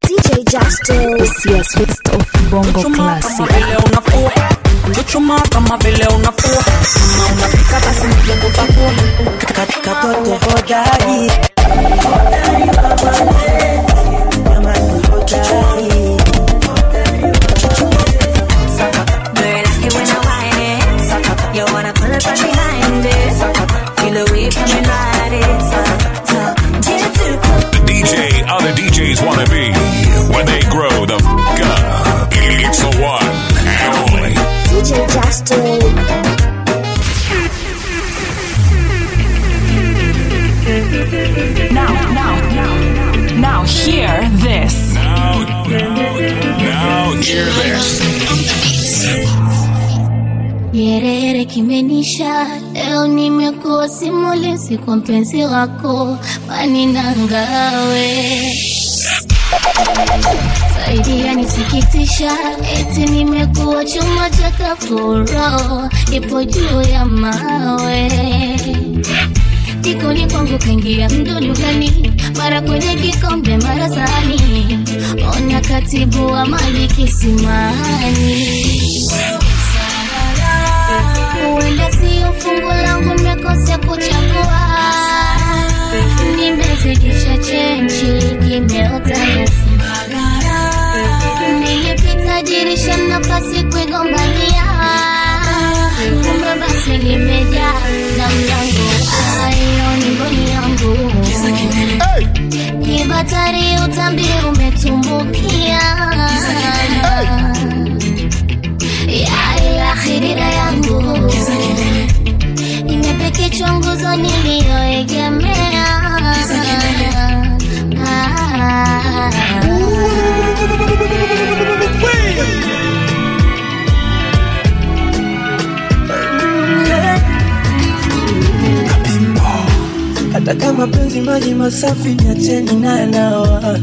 DJ Justice. Yes, West of Bongo Chuchumaa kama Classic. vile unafua chuchumaa kama vile unafua kama unapika basi nije kupakua katika pote hodari Girl, I like it when I whine it. You wanna pull up from behind it. Feel the way coming right it. So, so, get too close. The DJ other DJs want to be when they grow the f up. It's the one and only. DJ Justice. Now, now, now, now, hear this. Now, now hear this. Nyerere kimenisha leo, nimekuwa simulizi kwa mpenzi wako maninangawe zaidi yanisikitisha, eti nimekuwa chuma cha kafuro, ipo juu ya mawe jikoni kwangu kaingia mdudu gani, mara kwenye kikombe, mara sahani, ona katibu wa mali kisimani huenda sio fungu langu, nimekosea kuchagua, nimezidisha chenchi, kimeota nyasi, nilipita dirisha, nafasi kuigombania, kumbe basi limejaa na mlango ayo ni mboni yangu ni batari, utambi umetumbukia ya ila khidira yangu imepekechwa nguzo niliyoegemea hata kama penzi maji masafi niacheni nanawa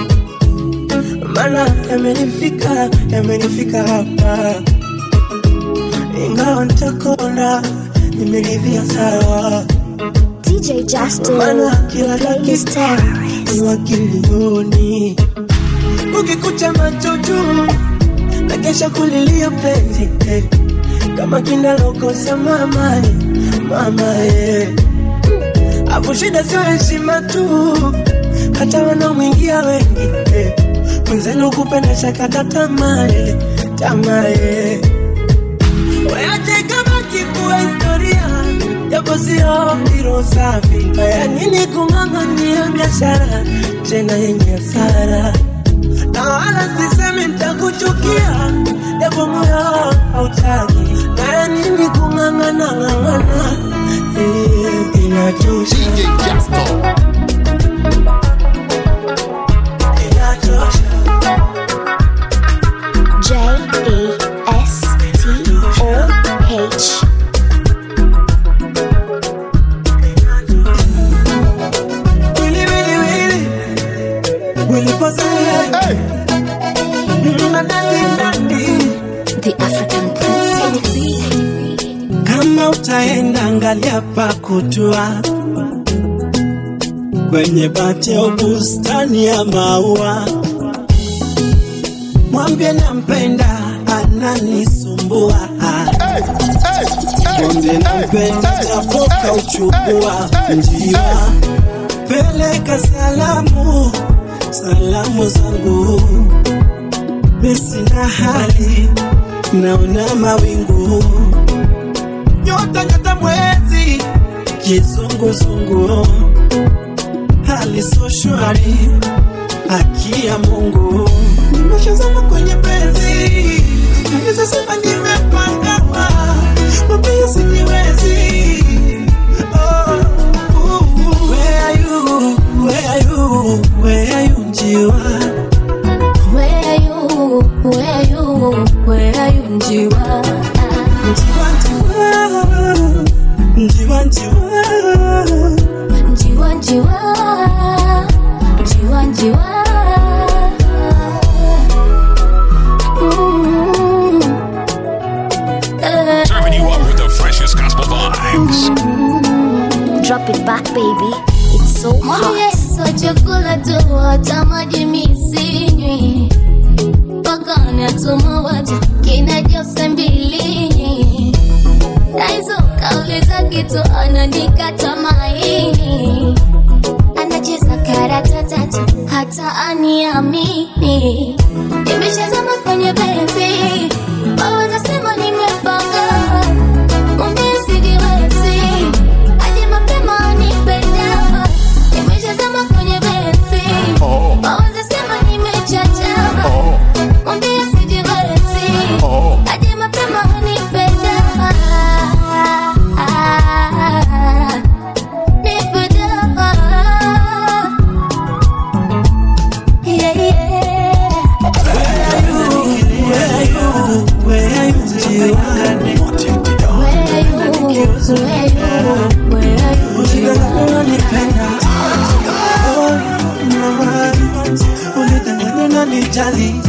mana yamenifika yamenifika hapa ingawa nitakona nimeridhia sawa DJ Justice. mana kila Playlist dakika terrorist. ni wakilioni ukikucha macho juu na kesha kulilia penzi eh. kama kinalokosa mama eh, mama eh. Afu shida sio heshima tu, hata wanaomwingia wengi eh. Mwenzenu kupenda shakata tamaa eh, tamaa eh. Weache kama kikuwa historia, japo sio hilo safi. Haya nini kung'ang'ania biashara tena yenye hasara, na wala sisemi nitakuchukia, japo moyo hautaki. Haya nini kung'ang'ana ng'ang'ana, eh, inachosha inachosha. J E S T O H. Willy, Willy, Willy. Willy Posey. Mm, na nandi, nandi. The African Princess kama utaenda angalia pa kutua kwenye bati au bustani ya maua, mwambie nampenda, ananisumbua mwambie nampenda, japoka uchukua njiwa, peleka salamu, salamu zangu, misina hali, naona mawingu nyota nyota mwezi kizunguzungu hali so shwari haki ya Mungu nimeshazama kwenye penzi naweza sema nimepangama mapia sijiwezi oh, uh, where are you where are you where are you njiwa Where are you? Where are you? Where are you, Njiwa? njiwa njiwa njiwa njiwa Njiwa, Njiwa, Njiwa, Njiwa. Mm. Eh. Serving you up with the freshest gospel vibes. Drop it back, baby. It's so Mwambie hot. Yesu chakula tu hata maji misi niamini, nimeshazama kwenye penzi, waweza sema nimepanga, mwambie sijiwezi, aje mapema nipenda, nimeshazama kwenye penzi, waweza sema nimechachama, mwambie sijiwezi, aje mapema nipenda. Yeah, yeah. unitanganyonanijali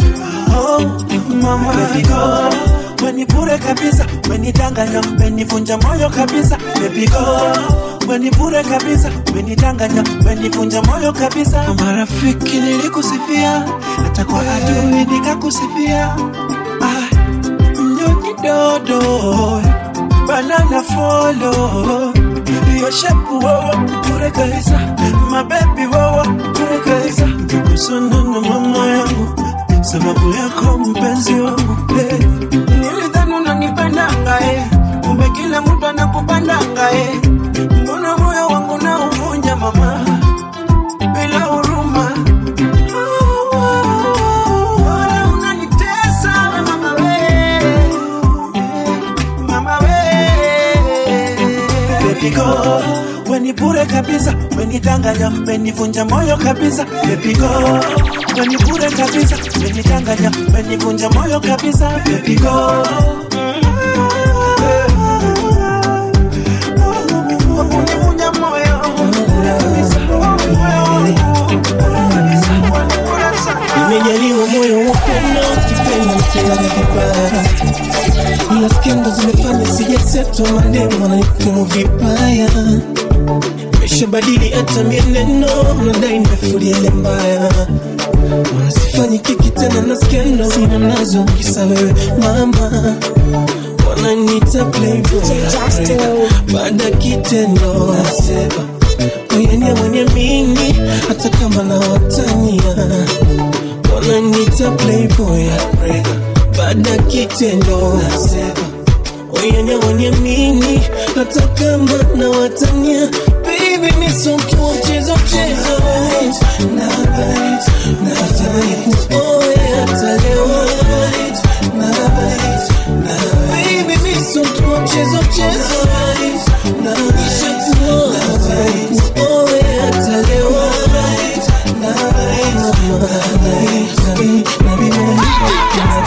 mama wenipure kabisa wenidanganya wenivunja moyo kabisa bebigo wenipure kabisa wenidanganya wenivunja moyo kabisa marafiki nilikusifia hata kwa adui nikakusifia ah, mnyonyi dodo banana folo hiyo shepu wowo pure kabisa mabebi wowo pure kabisa kusana na mama yangu sababu yako mpenzi wangu hey. nilidhani unanipendanga eh. kumbe kila mtu anakupandanga eh. mbona moyo wangu na uvunja mama bila huruma Mbona unanitesa we mama we mama we Baby go wenipure kabisa wenidanganya wenivunja moyo kabisa Baby go wenipure kabisa wenidanganya wenivunja moyo kabisa Baby go Wakunivunja moyo kabisa, moyo wangu, kabisa, wanipura sana. Nimejaliwa moyo wa upendo, kipenda mkilaga vibaya, ila skendo zimefanya sijasetwa, maneno wananihukumu vibaya. Nimeshabadili hata mienendo, nadai nimefulia ile mbaya, Mbona sifanyi kiki tena na skendo, sina nazo kisa wewe mama wananiita playboy baada ya kitendo nasema wayenia mwenye mini hata kama na watania wananiita playboy baada ya kitendo nasema wayenia mwenye mini hata kama na watania Baby, mi sio mtu wa mchezo mchezo na bite na bite kuoe hata leo na bite na Baby, mi sio mtu wa mchezo mchezo na isha tuoe kuoe hata leo na bite na bite na bite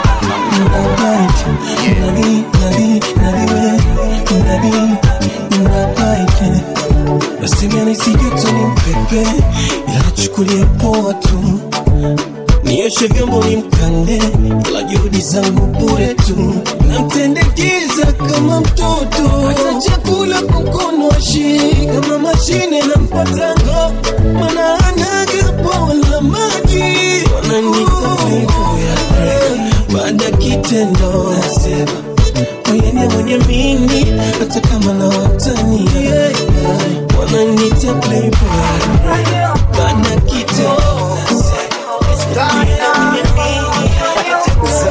Nasimanisigotoni mpepe ila nachukulia poa tu, nioshe vyombo ni mkande, ila juhudi zangu bure tu, namtendekeza kama mtoto, hata chakula kwa mkono ashii kama mashine nampatango, mana anaga poa la maji, wananita playboy baada ya kitendo nasema wayene mwenye mini hata kama na watani wananiita playboy baada ya kitendo nasema wayene mwenye mini hata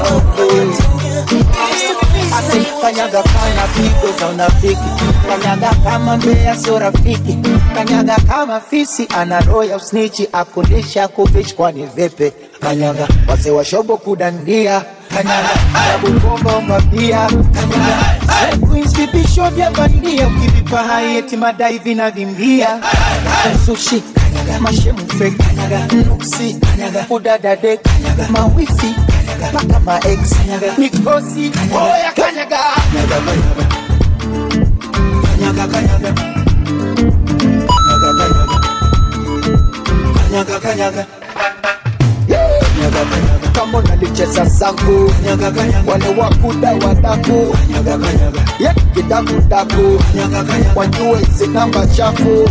Kanyaga kana pigo za unafiki, kanyaga kama mbea sio rafiki, kanyaga kama fisi ana roho ya usnichi, akundisha kufichi kwani vipi? Kanyaga wazee wa shobo kudandia, kanyaga arabu komba umabia, kanyaga queens vipisho vya bandia, ukivipa hai eti madai vinavimbia, sushi kanyaga mashemu fake, kanyaga nuksi, kanyaga udadade, kanyaga mawifi mpaka ma ex mikosi oya kanyaga kanyaga kanyaga kanyaga kanyaga kama unalicheza zangu wale wakuda wadaku ye kidakudaku wajue hizi namba chafu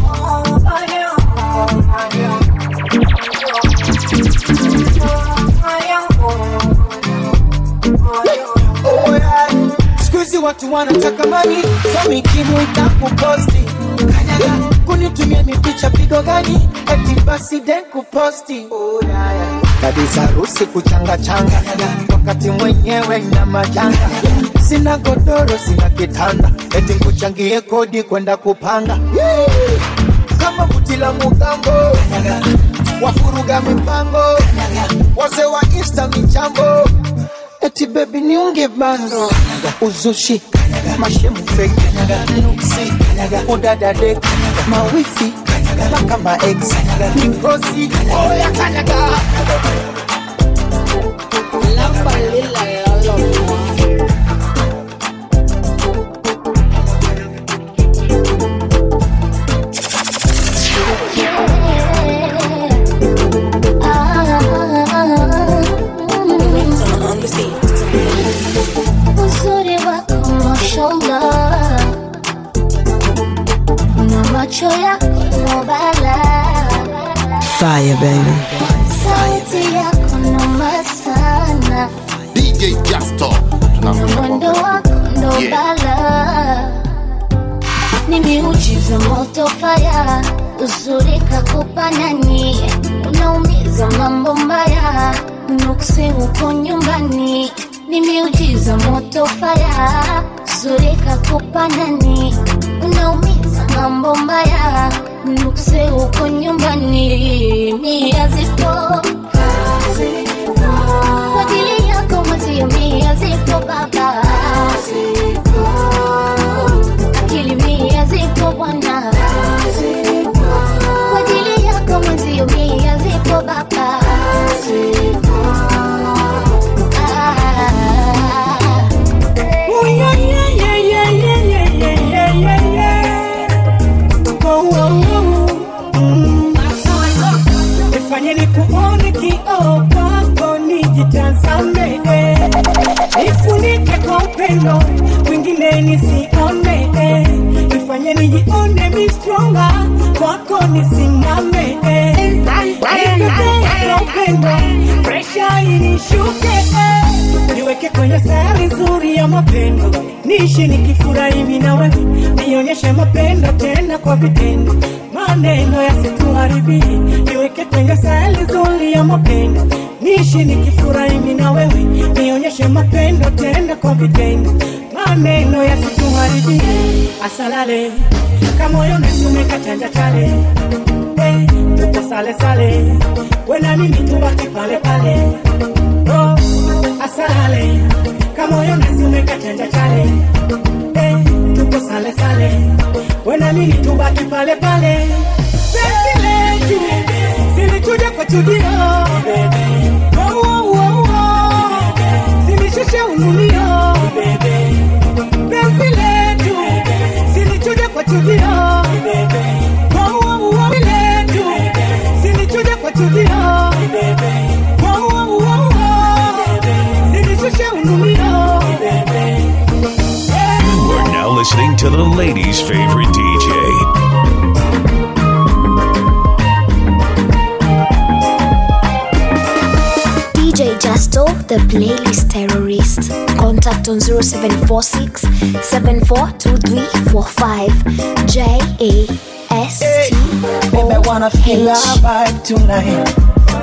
Oh, yeah. Siku hizi watu wanataka mani so mikimu itakuposti kanyaga unitumie mipicha pigo gani eti basi den kuposti oh, yeah, yeah. kabisa harusi kuchangachanga wakati mwenyewe na majanga sina godoro sina kitanda eti nkuchangie kodi kwenda kupanga yeah. kama buti la mugambo wafuruga mipango wazee wa insta michambo eti bebi niunge bando uzushi mashemu feki nuksi udadade mawifi mpaka maex mikosi oya kanyaga uzuri wako mashallah na macho yako nobala Fire, baby. sauti yako noma sana DJ Justo na mwendo wako ndobala ni miujiza moto faya uzuri kakupa nani unaumiza mambo mbaya nuksi huko nyumbani ni miujiza moto faya uzuri kakupa nani unaumiza mambo mbaya nuksi huko nyumbani mia zipo kwa ajili yako mwezio mia zipo baba akili mia zipo bwana kwa ajili yako mwezio mia zipo baba Ah. Oh, yeah, yeah, yeah, yeah, yeah, yeah, yeah, yeah, yeah. Oh, oh, oh. Mm. Nifanye nikuone kioo kwako nijitazame eh. Nifunike kwa upendo mwingine nisione eh. Nifanye nijione mi stronger kwako nisimame eh. Nipepee kwa upendo presha inishuke eh. Niweke kwenye sayari nzuri ya mapendo niishi nikifurahi mimi na wewe nionyeshe mapendo tena kwa vitendo maneno yasituharibie niweke kwenye sayari nzuri ya mapendo niishi nikifurahi mimi na wewe nionyeshe mapendo tena kwa vitendo maneno yasituharibie asalale kamoyo nasumeka chanja chale hey, tuko sale sale wena mimi tubaki pale pale oh, asalale kamoyo nasumeka chanja chale hey, tuko sale sale wena mimi tubaki pale pale penzi letu zilikuja kwa chudio oh, oh, oh, oh. zilishusha ununio penzi letu zilichuja kwa chudio oh, oh, oh, letu zilichuja kwa chudio oh, oh, oh, oh. zilishusha ununio You are now listening to the ladies' favorite DJ. DJ Justo, the playlist terrorist. Contact on 0746 742345. J A S T Baby, I wanna feel our vibe tonight.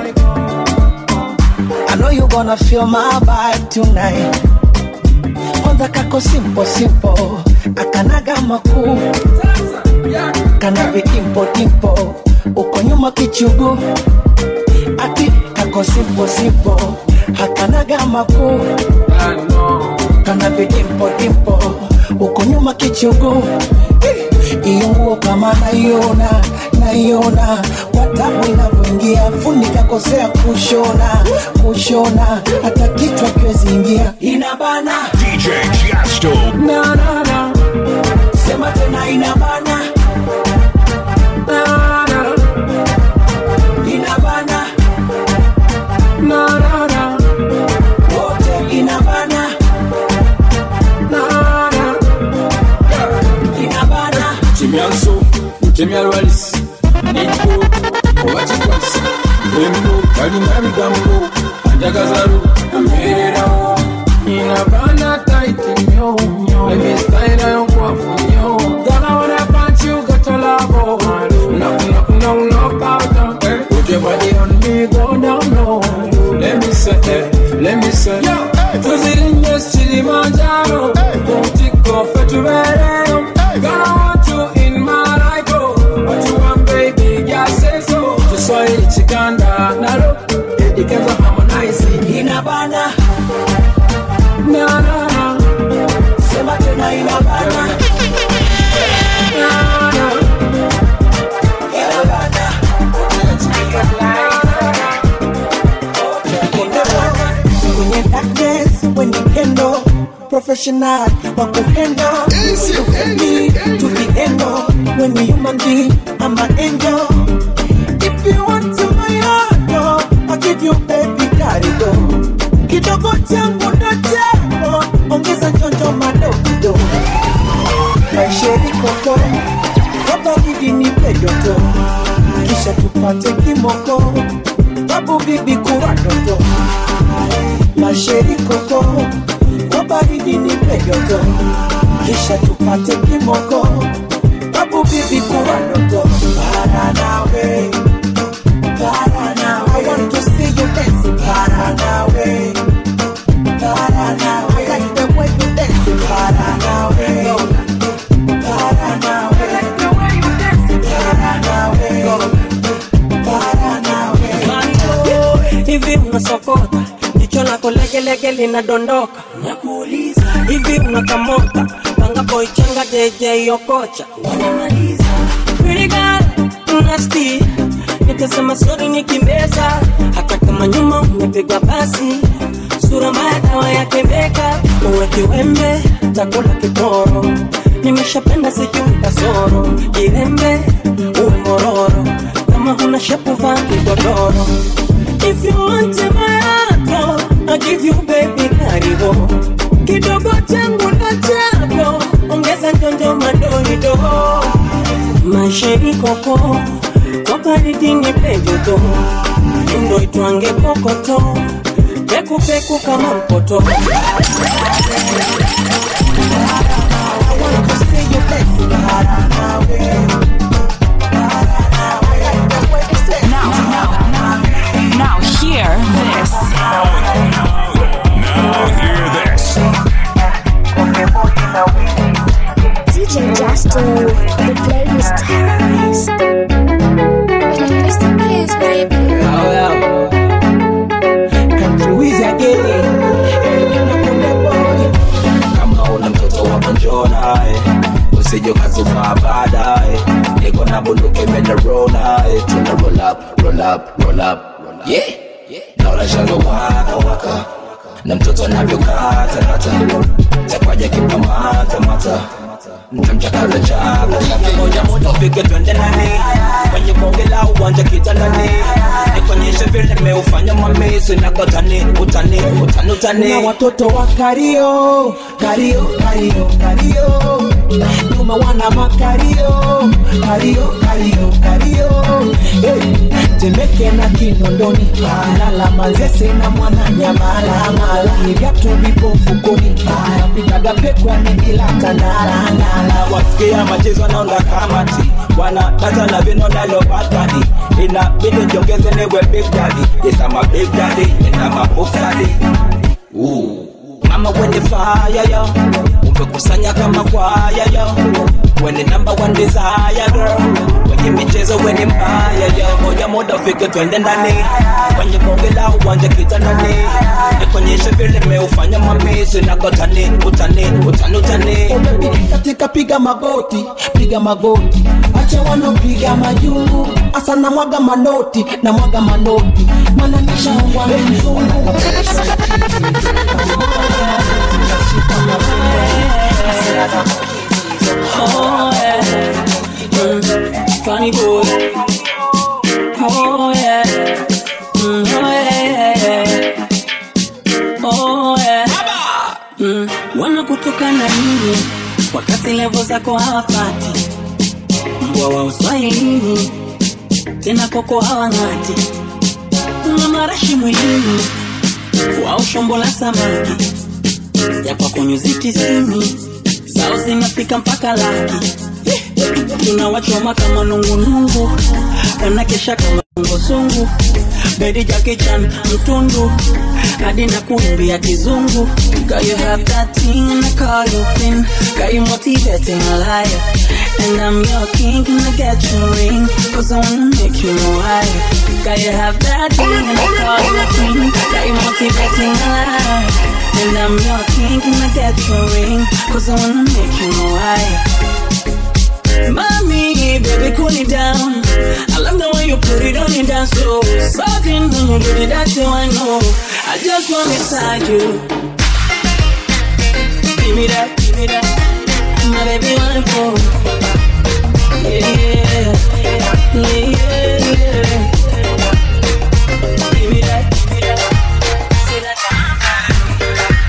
I know you gonna feel my vibe tonight. Kwanza kako simple simple, akanaga makuu, kana vidimpo dimpo, uko nyuma kichugu, ati kako simple simple, hakanaga makuu, kana vidimpo dimpo, uko nyuma kichugu, iyo nguo kama naiona naiona kwa tabu inavyoingia fundi kakosea kushona kushona hata kichwa kiwezi ingia inabana DJ Justo. na, na, na. sema tena inabana na, na. inabana na, na, na. wote inabana na, na. inabana kimyanso mutemya lwalis nikko oba kikwasi embo kalina bigambo anjagazalu ambeererawo inabana taiti nnyo emistayira yonkwafu nnyo gana wana panchu gatolabo Let me say, tuzirinye Kilimanjaro, Mtiko Fetumeleo. Gonna want you in my life, oh. What you want, baby? Girl, say so. Kiswahili chikanda nalo, Edikenza harmonize inabana. Na na na, sema tena inabana. Na na, inabana. kwenye darkness when dipendo professional wa kuhendo Tupendi, tukiendo when we human being I'm an angel if you want to my heart oh, I'll give you baby karigo kidogo changu ndo chako ongeza njonjo madogo maisheri koko kabaridi nipe joto kisha tupate kimoko babu bibi kuwa ndoto masheri koko kwa baridi nipe joto kisha tupate kimoko babu bibi kuwa ndoto para nawe para nawe I want to see you dancing para nawe para nawe I like the way you dancing para nawe para nawe I like the way you dancing para nawe para nawe hivi unasokota jicho lako legelege linadondoka nakuuliza hivi unakamota panga boichenga jeje yokocha wanamaliza Pretty girl, nasty nitasema sori nikimeza hata kama nyuma umepiga basi sura mbaya dawa yake meka uwe kiwembe takula kitoro nimeshapenda sijui kasoro jirembe uwe mororo kama huna shepu vaa kigodoro If you want my heart, I'll give you baby karibu kidogo changu na chako ongeza njonjo madoido maisheni koko kwa baridi nipe joto ndo itwange kokoto pekupeku kama mpoto Now, now, now, now hear this. Now hear this. DJ Justo, the playlist terrorist. Country Wiz again. kama una mtoto wako njoo naye usije ukazuka baadaye niko na bunduki imena roll naye tuna roll up roll up roll up yeah naona shalo waka waka na mtoto anavyokata kata takwaja kipamata mata mtamchakaza chaka chaka moja moja ufike twende nani kwenye bonge la uwanja kitandani nikonyeshe vile meufanya mamisi nakotani utani utani utani na watoto wa kario kario kario kario nyuma wana makario kario kario kario hey. temeke na kinondoni lala manzese na mwana nyamalamala ni vyatu vipo mfukoni napigaga pekwani bila kanalanala wasikia machezo naunda kamati wana data na vino nalopatani inabidi jongeze niwe big daddy yes I'm a big daddy and I'm a buff daddy Ooh. mama wenye fire yo umekusanya kama kwaya yo wenye number one desire girl kwenye michezo wenye mbaya yo moja moja ufike twende ndani kwenye bonge la uwanja kitandani nikonyeshe vile meufanya mamisi nakotani utani utani utani katika piga magoti piga magoti acha wanopiga majungu asa na mwaga manoti na mwaga manoti mana nishaongwa na mzungu Oh yeah, mm, funny boy. Oh yeah, mm, oh yeah, yeah. oh yeah. Mm, wanakutukana nini wakati levo zako hawafati? Mbwa wa uswahilini tena koko hawang'ati, una marashi mwilini wao shombo la samaki ya kwako nyuzi tisini zao zinafika mpaka laki tunawachoma kama nungunungu wanakesha kama ngozungu bedi jakichan mtundu hadi na kuimbia kizungu Girl, you have that thing and I call you queen Got you motivating a liar And I'm your king, can I get your ring? Cause I wanna make you my wife Girl, you have that thing and I call you queen Got you motivating a liar And I'm your king, can I get your ring? Cause I wanna make you my wife Mommy, baby, cool it down. I love the way you put it on your dance floor. Something when you do it, that's how I know. I just want inside you. Give me that, give me that. My baby, one for. Yeah, yeah, yeah, yeah. Give me that, give me that. Say that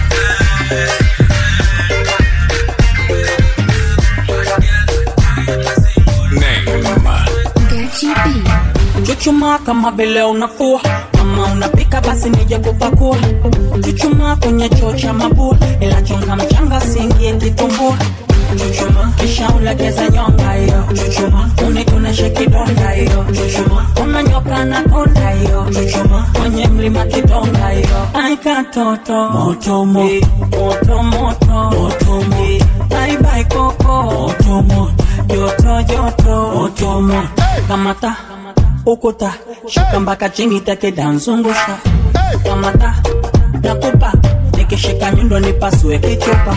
Chuchumaa kama vile unafua kama unapika basi nije kupakua Chuchumaa kwenye choo cha mabua ila chonga mchanga siingie kitumbua Chuchuma kisha ulegeze nyonga hiyo Chuchuma unikuneshe kidonda hiyo Chuchuma unanyoka na konda hiyo Chuchuma kwenye mlima kidonga hiyo Ai katoto moto moto moto moto moto moto Bye bye koko moto moto joto joto moto moto kamata ukuta shuka mpaka chini teke danzungusha kamata nakupa nikishika nyundo nipasue kichupa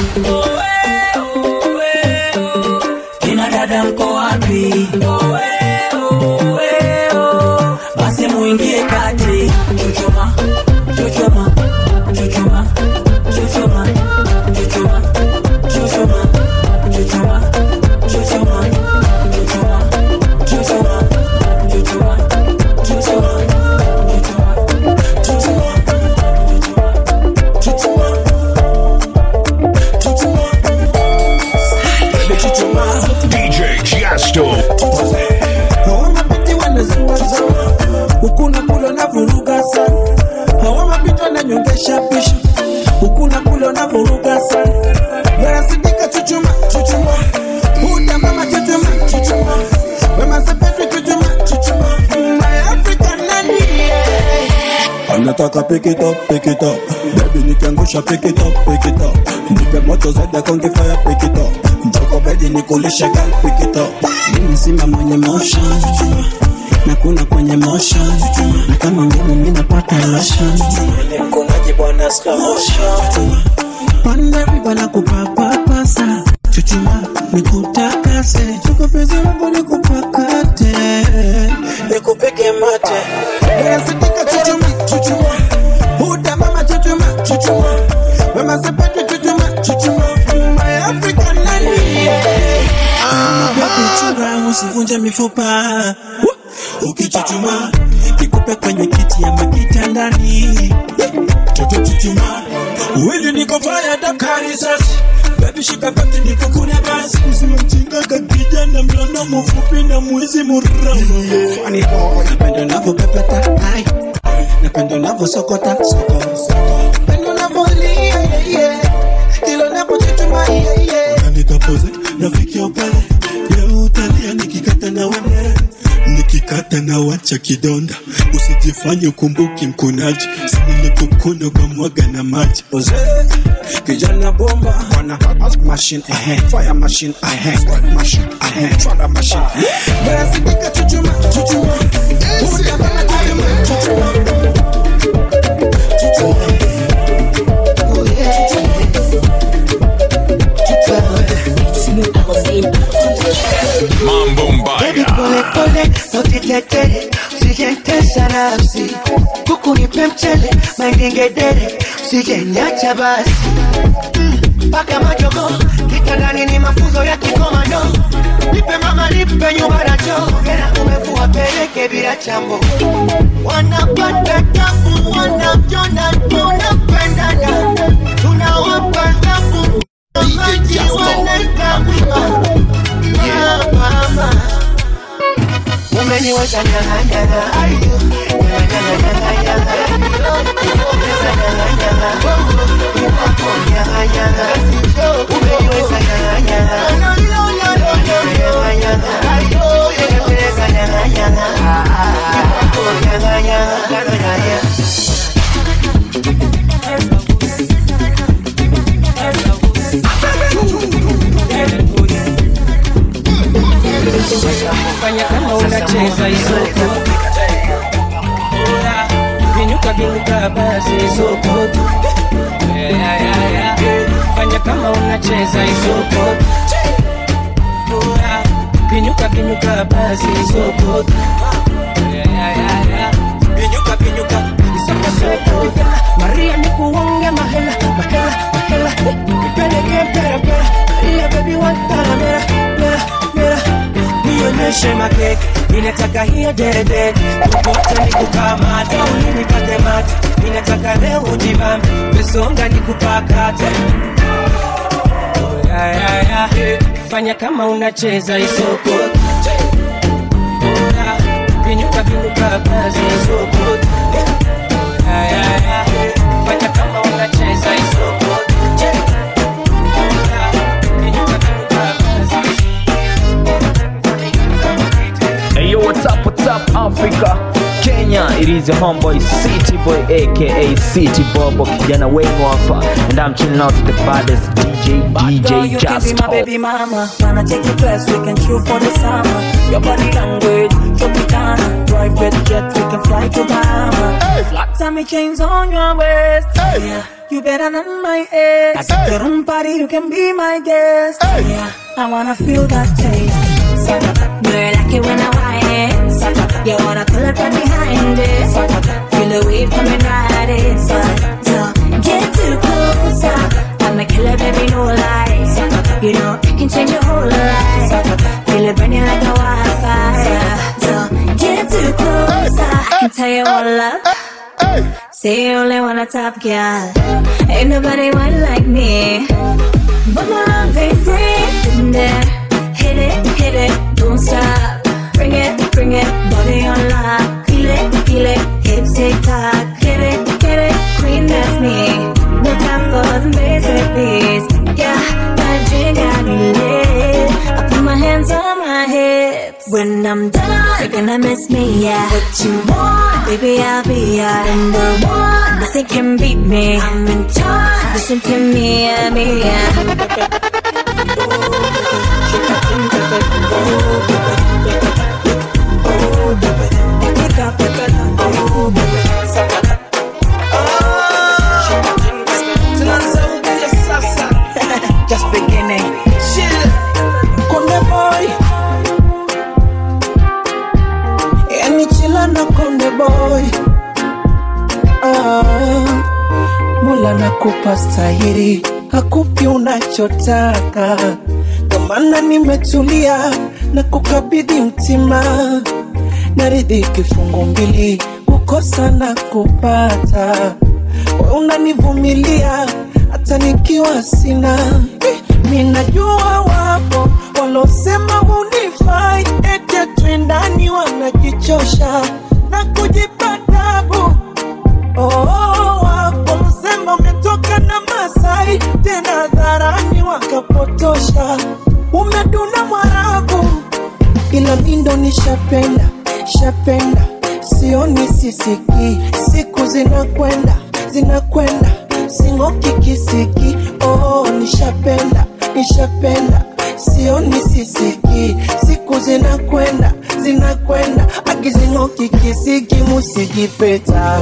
kina dada mko wapi basi muingie kati chuchuma chuchuma chuchuma chuchuma chuchuma chuchuma chuchuma chuchuma chuchuma chuchuma DJ Jasto. Hawa mabinti wanazuazua huku na kule na vuruga sana. Hawa mabinti wananyongesha pisha huku na kule na vuruga sana. Vera Sidika chuchuma chuchuma, Huda mama chuchuma chuchuma, Wema Sepetu chuchuma chuchuma, My African nani anataka pick it up, pick it up Baby nikiangusha pick it up, pick it up Nipe moto zaidi ya konge fire pick it up Njoko bedi nikulishe girl pick it up Mimi simba mwenye motion na kuna kwenye motion na kama ngumu mimi napata lotion Ile mkonaji bwana slow motion Panda riba na kupapapasa chuchuma nikutakase chuko pezi wangu nikupakate nikupige mate Esidika chuchuma chuchuma Huda mama chuchuma chuchuma Wema sepetu chuchuma chuchuma My African nani Ah, baby chura usivunje mifupa Woo! Ukichuchuma nikupe kwenye kiti ama kitandani Toto chuchuma Wili niko fire dakari sasa Baby shika kati niko kuna basi Usiwe mjinga kakijana mlono mfupi na mwizi murama Funny boy Napenda unavyopepeta ai Napenda unavyosokota soko Napenda unavyolia yeah, yeah. Kila unapochuchuma yeah, yeah. Na nikapoze nafikia pale Leo utalia nikikata na wewe nikikata na wacha kidonda usijifanye ukumbuki mkunaji sinilipokuna kwa mwaga na maji Oze, kijana bomba wana machine eh, fire machine eh, squad machine eh, trada machine basi dika chuchuma chuchuma Uda mama chuchuma chuchuma Mambo Baby Mbaya. pole pole, usitetele, usijentesha nafsi kuku nipe mchele, mandingedere, usijenyacha basi Mm, mpaka majogo kitandani ni mafunzo ya kikomando nipe mama nipe nyumba na choo tena umevua peleke bila chambo wanapata tabu wanavyona tunapendana tunawapa tabu maji wanaikabuma mama umeniweza nyang'anyanga ayo nyang'anyang'anyanga umeweza nyang'anyanga umeweza nyang'anyanga umeniweza nyang'anyanga binyuka basi isokot yeah, yeah, yeah, yeah. fanya kama unacheza isokot binyuka binyuka basi isokot yeah, yeah, yeah, yeah. binyuka binyuka isokot Maria nikuonge mahela mahela mahela nipeleke mpera mpera Maria baby wantana mera mera mera nionyeshe makeke ninataka hiyo dede popote nikukamata ulinipate mate ninataka leo ujibambe mesonga nikupakate Oh, ya, ya, ya. fanya kama unacheza isoko Oh, ya. binyuka binyuka basi isoko Oh, ya, ya, ya. fanya kama unacheza isoko Oh, ya. binyuka binyuka basi Hey yo, what's up, what's up, Africa? Kenya, it is your homeboy City Boy, aka City Bobo, kijana wenu hapa, and I'm chilling out with the baddest DJ, Girl, DJ you can be Just my baby mama. Wanna take you class, we can chill for the summer. Your body language, Tropicana. Private jet, we can fly to Bahama. Flat tummy chains on your waist. Yeah, you better than my ex. At the room party, you can be my guest. Yeah, I wanna feel that taste. Girl, I like it when I whine it. You wanna pull up right behind it. Feel the wave coming right in. So, so get too close. I'm a killer, baby, no lies. You know, I can change your whole life. Feel it burning like a wildfire. So get too close. I can tell you all up. Say you only want a top girl. Ain't nobody one like me. But my love ain't free. In there, hit it, hit it, don't stop. Bring it, bring it, body on lock. Feel it, feel it, hips tick tock. Hit it, get it, queen that's me. No time for the basic beats. Yeah, that drink got me lit. I put my hands on my hips. When I'm done, you're gonna miss me, yeah. What you want, baby, I'll be your number one. Nothing can beat me. I'm in charge. Listen to me, yeah, me, yeah. Just beginning. Konde boy Yani chila na konde boy ah, Mula nakupa stahiri Hakupi unachotaka Ndo maana nimetulia na kukabidhi mtima Naridhi kifungu mbili kukosa na kupata We unanivumilia hata nikiwa sina Eh, mi najua wapo walosema hunifai ete twendani wanajichosha na kujipa tabu oh, wapo walosema umetoka na Masai tena dharani wakapotosha umeduna Mwarabu ila mindo nishapenda shapenda sioni sisiki siku zinakwenda zinakwenda sing'oki kisiki oh, nishapenda nishapenda sioni sisiki siku zinakwenda zinakwenda akizing'oki kisiki musijipeta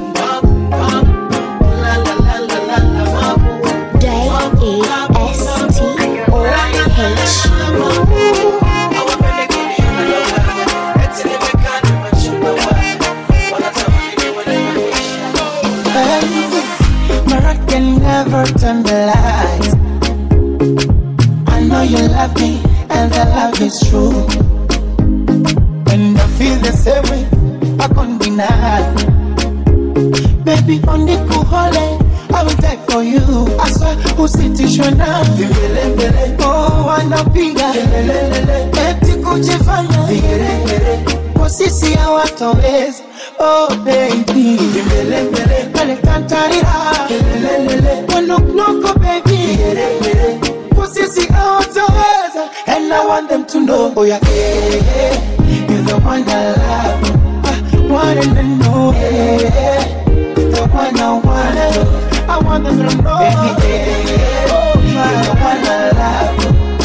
My can never tell me lies. I know you love me, and the love is true. And I feel the same way, I can't deny. Baby, on the cool hole, I will die for you. I swear, usitishwe na vimelembele. Oh, wanapiga kelelelele, eti kujifanya vigeregere. Kwa sisi hawatoweza. Oh baby, vimelembele, pale kantarira kelelelele, wanoknoko baby, vigeregere. Kwa sisi hawatoweza, and I want them to know, oh yeah, yeah, yeah. you're the one I love, I want them to know, yeah, yeah. the one I want. I want them to know. Baby, yeah, yeah. You're the one I love.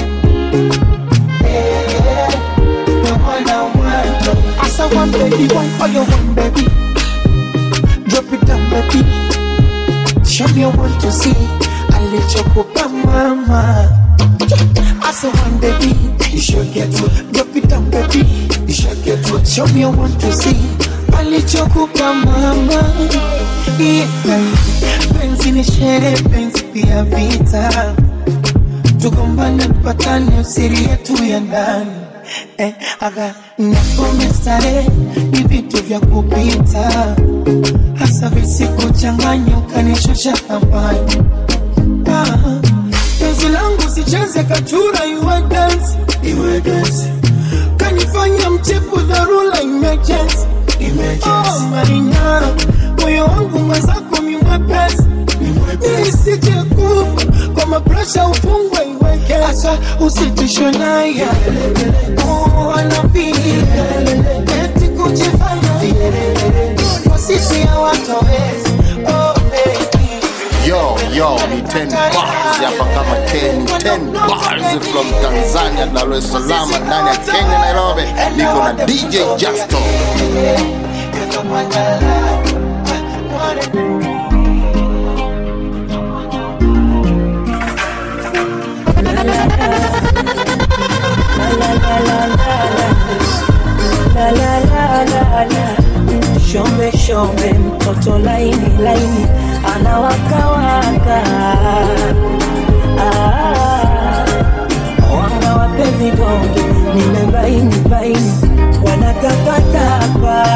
Yeah, the one I want. I saw one baby, one for your one baby. Drop it down, baby. me want to see alichokupa mama. I say one baby, you should get to drop it down, baby. You should get to show me I want to see alichokupa mama. Yeah. Penzi ni sherehe, penzi pia vita, tugombane tupatane, siri yetu ya ndani eh, aga napome starehe ni vitu vya kupita, hasa visikuchanganya ukanishusha thamani ah, penzi langu sicheze kachura iwe dance, iwe dance kanifanya mchepu dharura emergency Oh, Marina, moyo wangu mwenzako mi mwepesi nisije kufa kwa mapresha ufungwe iweke asa usitishwe naye Oh, anapiga eti kujifanya kwa sisi hawatowezi Oh, baby Yo, yo, ni 10 bars hapa kama Ken, 10 bars from Tanzania, Dar es Salaam, ndani ya Kenya, Nairobi. Niko na DJ Justo. La la la la la Shombe shombe mtoto laini laini anawakawaka ah, wanga wape vidonge nimebaini baini wanatapatapa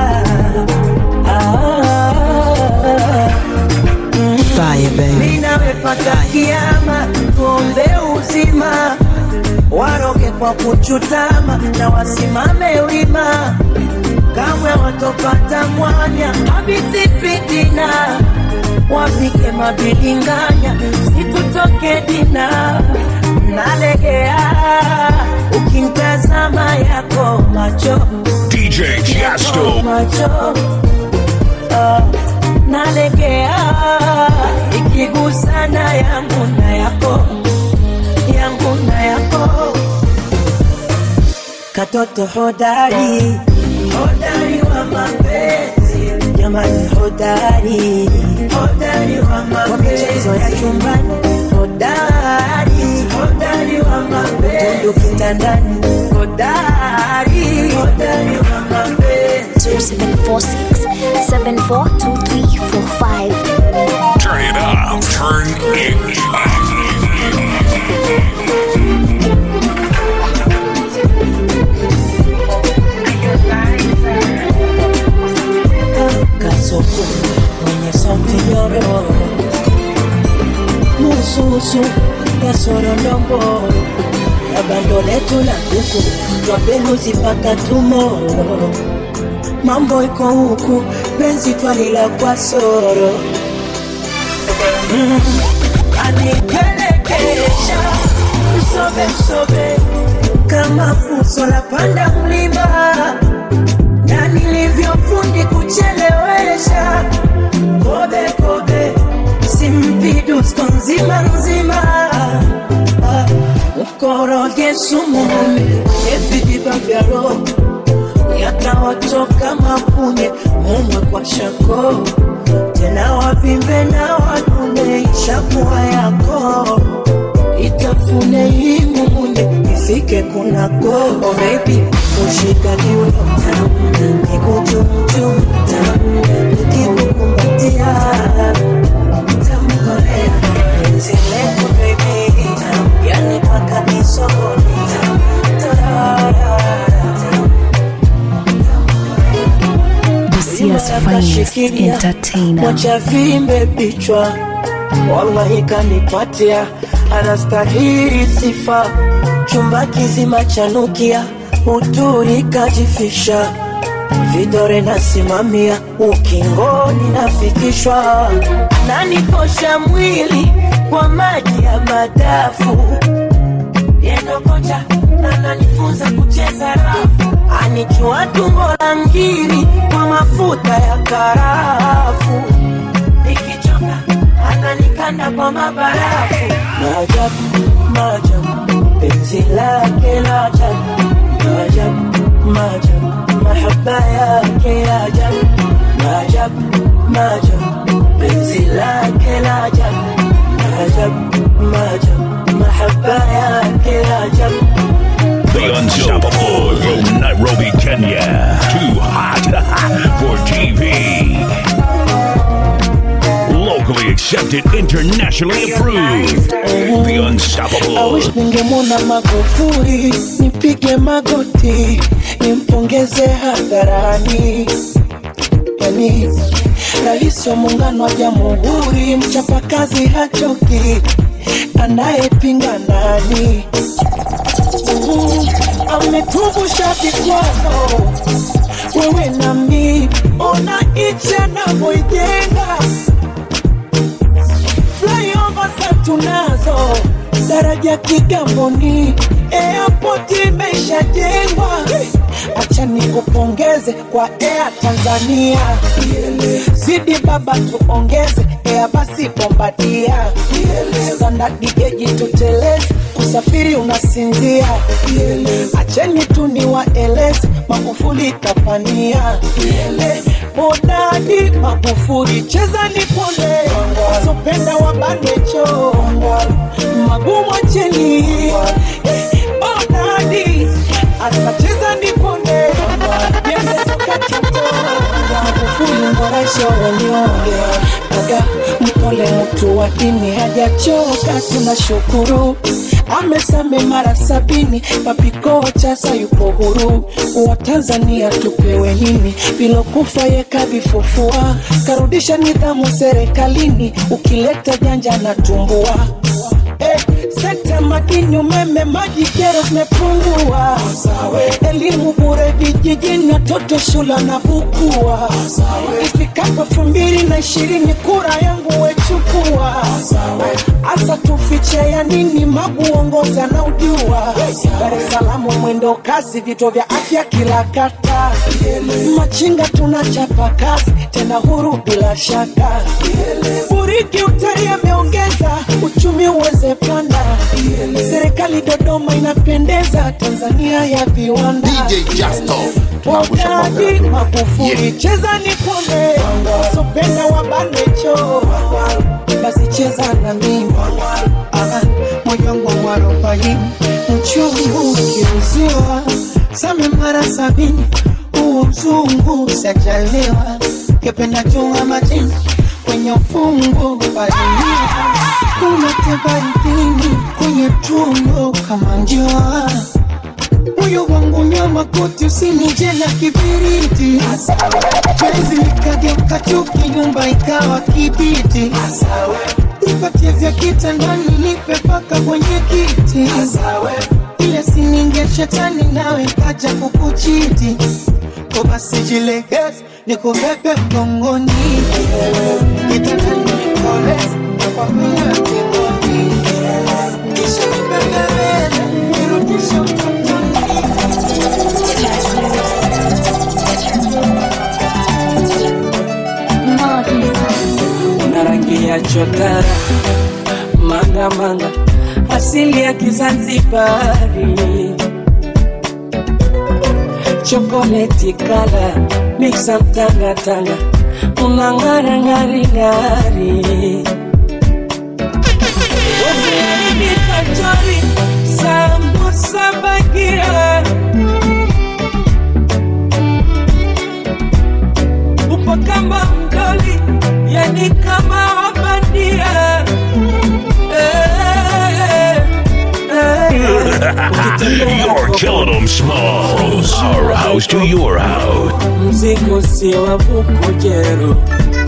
ah, Fire, baby. ninawepata kiama tuombe uzima waroge kwa kuchutama na wasimame wima kamwe watopata mwanya habisi fitina wapike mabilinganya situtoke dina nalegea ukimtazama yako macho DJ Jasto. macho Ah, nalegea ikigusana yangu na yako yangu na yako katoto hodari hodari wa mapenzi jamani hodari hodari wa mapenzi kwa michezo ya chumbani hodari hodari wa mapenzi tundu kitandani hodari hodari wa mapenzi 0746 742345. Turn it up. Turn it kasoko mwenye sauti nyororo mususu ya sorondombo ya bando letu la kuku twapeluzi mpaka tumoro mambo iko huku penzi twalila kwa soro mm. anipelekesha msobe msobe kama fuso la panda mlima na nilivyofundi kuchelewesha kobe kobe simpidusko nzima nzima Ah, mkoroge sumu evidiba vya roho yatawatoka mapunye mumwe kwa shako tena wavimbe na wadume ishakuwa yako itafune hii mumunye ifike kunako oh baby ushikaliwe nikuchumchum nikikukumbatia tamkolea penzi letu baby yani paka kisogoni Busia's finest entertainer. Mwacha vimbe vichwa, wallahi kanipatia, anastahili sifa. Chumba kizima chanukia, uturi kajifisha, vidore nasimamia, ukingoni nafikishwa, nanikosha mwili kwa maji ya madafu yendo kocha ananifunza kucheza rafu, anichua tumbo la ngiri kwa mafuta ya karafu, nikichoka ananikanda kwa mabarafu. Maajabu, maajabu, penzi lake la ajabu, maajabu, maajabu, mahaba yake ya ajabu, maajabu, maajabu, penzi lake yake la ajabu maajabu maajabu mahaba yake la ajabu The unstoppable from Nairobi, Kenya. Too hot for TV. Locally accepted, internationally approved. The I unstoppable. wish ningemwona Magufuli, nipige magoti, nimpongeze hadharani. Yani rais wa muungano wa jamhuri, mchapakazi hachoki, anayepinga nani? Mm, ametuvusha vikwazo, wewe nami, ona nchi anavyoijenga flyover za tunazo, daraja Kigamboni, airport imeshajengwa. Acha nikupongeze kwa Air Tanzania, zidi baba tuongeze Air basi Bombardia, standard geji tuteleze, kusafiri unasinzia. Acheni tu niwaeleze, Magufuli kapania Bodadi Magufuli, cheza nipone, wazopenda wabanecho, magumu acheni. Bodadi asa cheza nipone, yende soka chato, Magufuli mboresho wanyonge, aga mpole mtu wa dini hajachoka, tunashukuru amesame mara sabini, papikocha sayupo huru. Wa Tanzania tupewe nini? Vilokufa yeka vifufua, karudisha nidhamu serikalini, ukileta janja na tumbua Eh, sekta madini, umeme, maji, kero zimepungua. Elimu bure vijijini, watoto shule na bukua. Ifikapo elfu mbili na ishirini kura yangu wechukua. Asa tufiche ya nini? Magu uongoza na ujua. Dar es Salaam mwendo kasi, vituo vya afya kila kata. Machinga tunachapa kazi, tena huru bila shaka. Buriki utari ameongeza uchumi uweze panda. Serikali Dodoma inapendeza, Tanzania ya viwanda. DJ Justo. Wakati Magufuli cheza nipone, sopenda wabanecho, basi cheza na mimi Aha, moyo wangu wa arobaini mchungu ukiuziwa same mara sabini huo mzungu sajaliwa kependa chunga majini kwenye ufungu balimia unatebaidini kwenye tundu kama njua moyo wangu nyama koti usinije na kibiriti penzi likageuka chuki nyumba ikawa kibiti nipatie vya kitandani nipe paka kwenye kiti ile sininge shetani nawe kaja kukuchiti ko basi jilegeze nikubebe mgongoni kitandani nikoleze nakwambia kingoni kisha nibembeleze nirudishe utotoni una rangi ya chotara manga manga asili ya Kizanzibari chokoleti kala miksa mtanga tanga una ngara ngari ngari Waziri kachori sambusa bagia upo kama mdoli yani kama wabandia eh, eh, eh. You're killing them small. From our house to your house. mzigo si wa bukujero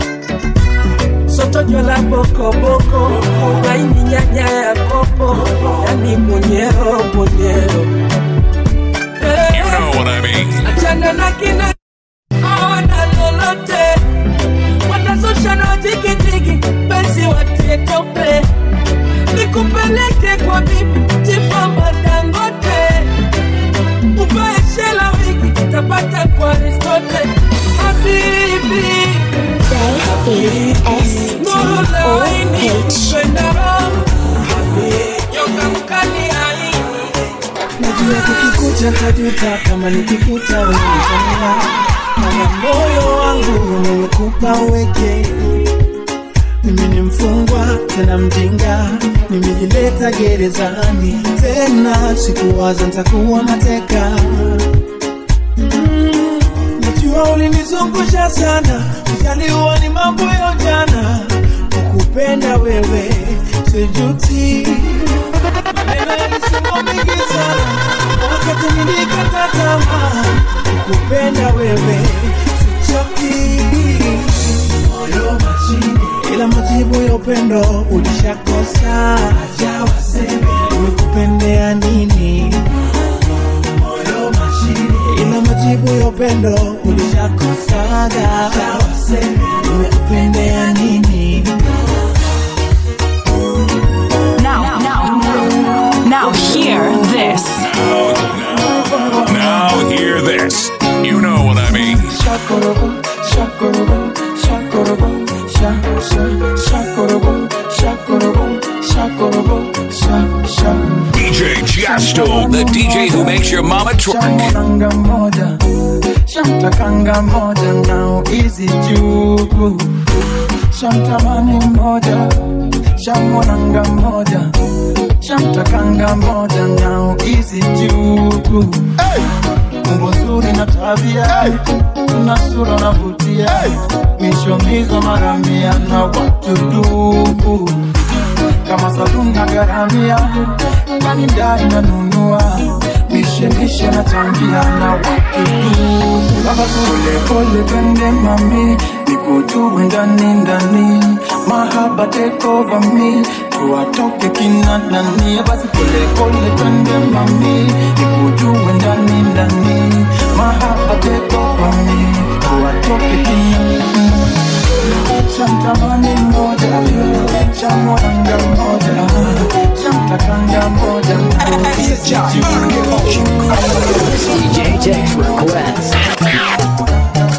sotojo la bokoboko maini nyanya ya kopo yani bunyero bunyero You know what I mean. achana na kina awana lolote watazusha na jigijigi penzi watie tope nikupeleke kwa bibi tifamba dangote uvae shela wigi tapata kwa ristote habibi najua kukikuta tajuta kama nikikuta wewetamia mana moyo wangu umekupa uweke mimi ni mfungo gerezani tena, sikuwaza nitakuwa mateka. Mm, Najua ulinizungusha sana, ujaliwa ni mambo ya ujana, kukupenda wewe sijuti. Maneno yalisemwa mengi sana, wakati nilikata tamaa, kukupenda wewe sichoki. Moyo mashine, ila majibu ya upendo ulishakosa. Acha waseme nimekupendea nini? Moyo mashine, ila majibu ya upendo ulishakosaga. Acha waseme nimekupendea nini? Now, now, now hear this. Now hear this. You know what I mean. Shakorobo, shakorobo, shakorobo, sha, sha, shakorobo, shakorobo, shakorobo, sha, sha. DJ Jasto, the DJ who makes your mama twerk. Shamwananga moja, shamtakanga moja, now easy juu. Shamtamani moja, shamwananga moja, shamtakanga moja, now easy juu. Umbo zuri na tabia, na sura navutia, mishomizo mara mia na watu dubu kama saluni na garamia, kani ndai nanunua, mishemishe na changia na watu dubu. Baba pole pole pende mami, nikujue ndani ndani, mahaba take over me, tuwatoke kina nani. Basi pole pole pende mami, nikujue ndani ndani, mahaba take over me, tuwatoke kina nani. Shamtamani moja, shamwanga moja, shamtakanga moja, DJ Jax request.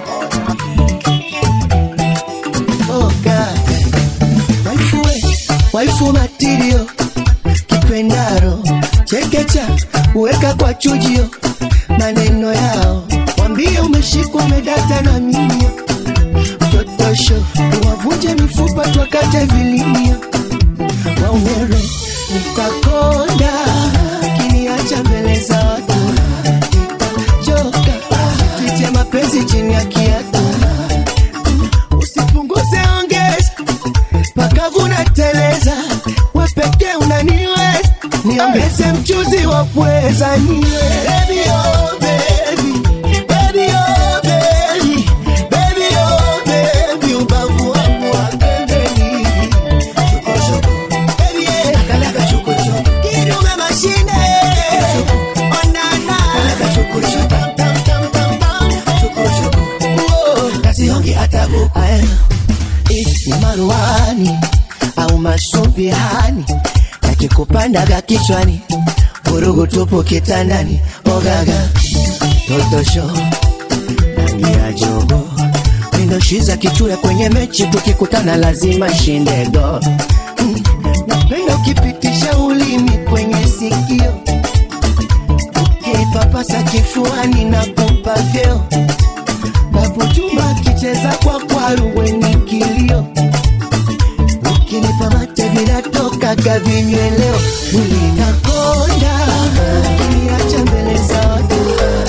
Oh God. Waifu we, waifu material kipendaro chekecha uweka kwa chujio maneno yao wambie umeshikwa umedata na mimio totosho tuwavunje mifupa twakate vilimio waumero nitakonda kiniacha mbele za watu joka tuite mapenzi chini ya kiatu usipunguze ongeza pakavu nateleza wepeke unaniweza niongeze mchuzi wa pweza niwe Baby, oh, baby. Baby, oh, baby. Baby, oh, baby. Ubavu wangu wa pembeni. Chokochoko. Baby, yeah. Kalaka chokochoko. Kidume mashine. Onana. Kalaka chokochoko. Tam, tam, tam, tam, tam. Chokochoko. Uo. Kasionge hata buku. Aya. Eh, ni maruani au masumbihani yakikupandaga kichwani vurugu tupu kitandani ogaga totosho rangi ya jogo mindoshiza kichura kwenye mechi tukikutana lazima shindego mm. napenda ukipitisha ulimi kwenye sikio ukipapasa kifuani na kupa vyeo babu juma akicheza kwa kwaru wenye kilio ukinipa mate vinatokaga vinyweleo mwili nakonda niacha mbele za watu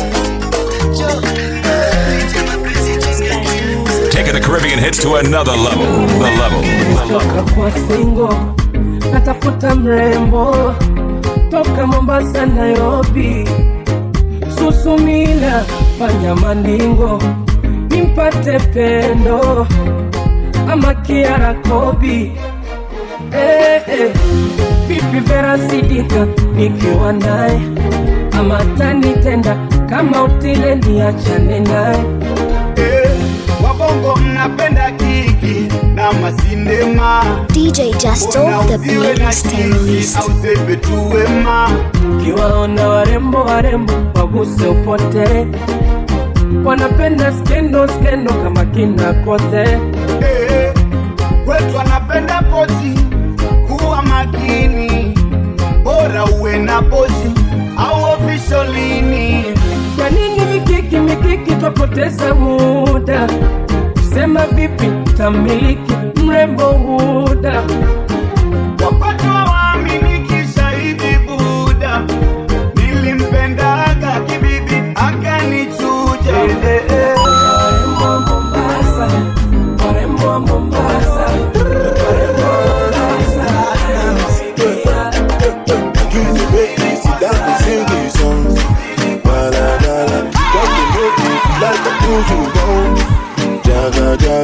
Taking the Caribbean hits to another level. The level. The level. toka kwa singo natafuta mrembo toka Mombasa, Nairobi, Susumila, fanya mandingo nimpate pendo ama Kiara Kobi eh, eh. Vipi Vera Sidika nikiwa naye ama tanitenda kama utile niachane naye wabongo mnapenda kiki na masindema DJ Justo, the playlist terrorist. ausepe tuwema Ukiwaona warembo warembo waguse upote, wanapenda skendo skendo kama kina kote. Eh, kwetu anapenda pozi kuwa makini bora uwe na pozi au ofisholini Kwa nini mikiki mikiki twapoteza muda? Sema vipi tamiliki mrembo huda? wakati wa waamini kisha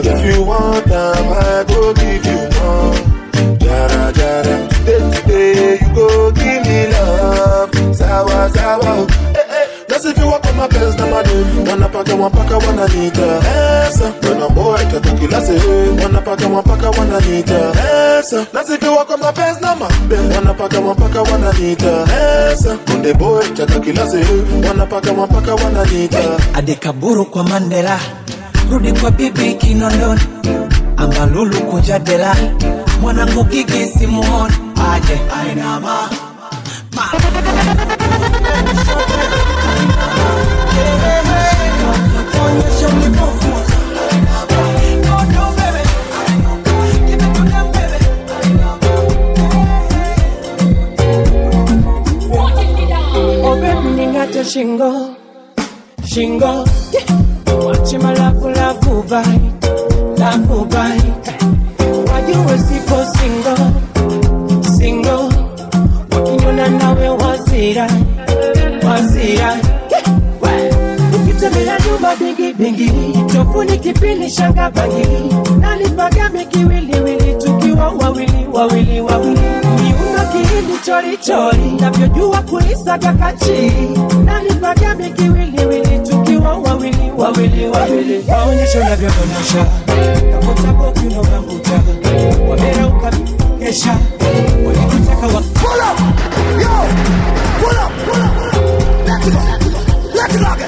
If you want them, I go give you more. Jara jara, today today you go give me love. Sawa sawa, eh eh. That's if you walk on my best na madu. Wanapaka wapaka wananiita Esa, when boy tata kila se. Wanapaka wapaka wananiita Esa, that's if you walk on my best na mabe. Wanapaka wapaka wananiita Esa, kunde boy tata kila se. Wanapaka wapaka wananiita adekaburu kwa mandela rudi kwa bibi kinondoni ambalulu kujadela mwanangu gigi simuoni aje ainama Oh baby ningate shingo shingo wache malafu lafu bai lafu bai wajue sipo singo singo wakinyona nawe wazira wazira ukitembea nyumba bingi bingi tofuni kipindi shanga bangili nalipagame kiwiliwili tukiwa wawili wawili wawili miuno kihindi chorichori navyojua kulisaga kachiri nalipagame kiwiliwili tukiwa wawili wawili wawili waonyesho navyodondosha kakotabokiunogambuta wamera ukakesha walikutaka wa Pull up! Yo! Pull up! Pull up! Let's go! Let's go!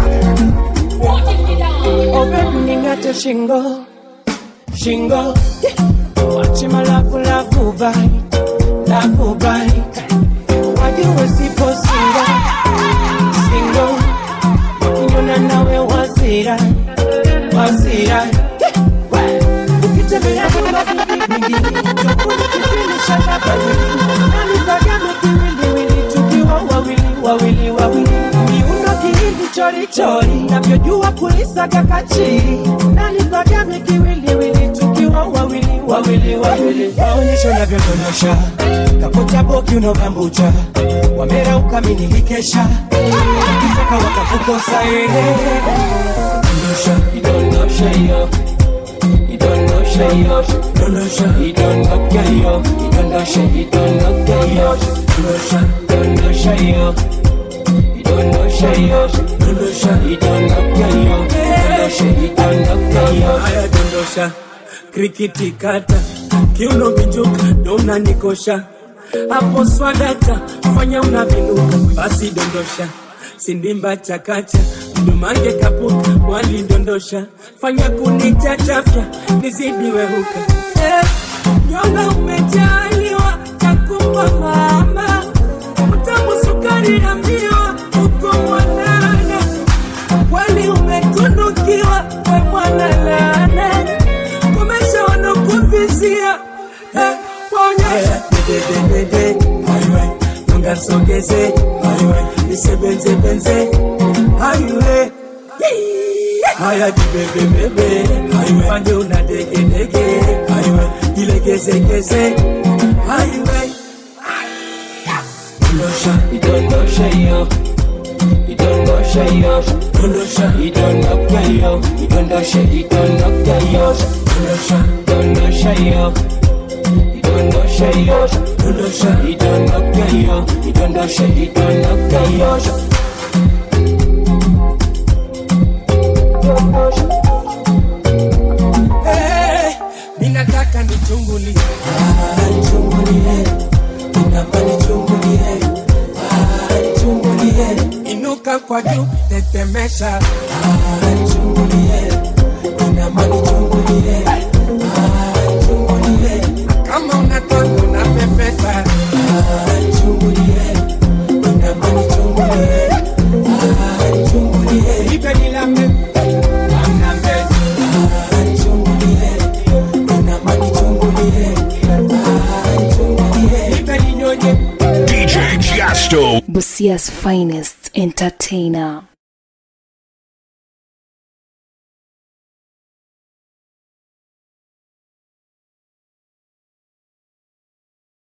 Oh baby ningate shingo shingo wache malafu lafu bai lafu bai wajue sipo singo singo wakinyona nawe wazira wazira ukitembea nyumba vingi tofuni kipindi shaka bangili nalipagame kiwiliwili tukiwa wawili wawili wawili miuno kihindi chorichori navyojua kulisaga kachiri nalipagame kiwiliwili tukiwa wawili wawili wawili waonyesho navyodondosha kapota boki unobambucha wamera ukaminikikesha ukitaka wakakukosa ehe dondosha idondosha iyo idondosha iyo dondosha idondoka iyo idondosha idondoka iyo dondosha dondosha iyo idondosha iyo dondosha idondoka iyo dondosha idondoka iyo haya dondosha krikiti kata kiuno vinjuka ndo unanikosha hapo swadata fanya unavinuka basi dondosha sindimba chakacha mdumange kapuka walidondosha fanya kunichachafya nizidi wehuka eh, nyonga umejaliwa takupa mama utamu sukari na miwa uko mwanana kweli umetunukiwa we mwana lana kumesha wanokuvizia eh, waonyesha dedededede aiwe tungasogeze aiwe nisebenzebenze aiwe haya jibebebebe aifanye una degedege aiwe ilegezegeze aiwe dondosha idondosha iyo idondosha iyo dondosha idondoka iyo idondosha idondoka iyo dondosha dondosha iyo idondosha iyo dondosha idondoka iyo idondosha idondoka iyo Eh, ninataka nichungulie Ah, nichungulie inapa nichungulie Ah, nichungulie inuka kwa juu tetemesha Ah, nichungulie inama nichungulie Ah, nichungulie kama unataka unapepeta Ah, nichungulie inama nichungulie Ah, nichungulie ipe nilambe nilambe Ah, nichungulie inama nichungulie Ah, nichungulie ipe ninyonye DJ Jasto. Busia's finest entertainer.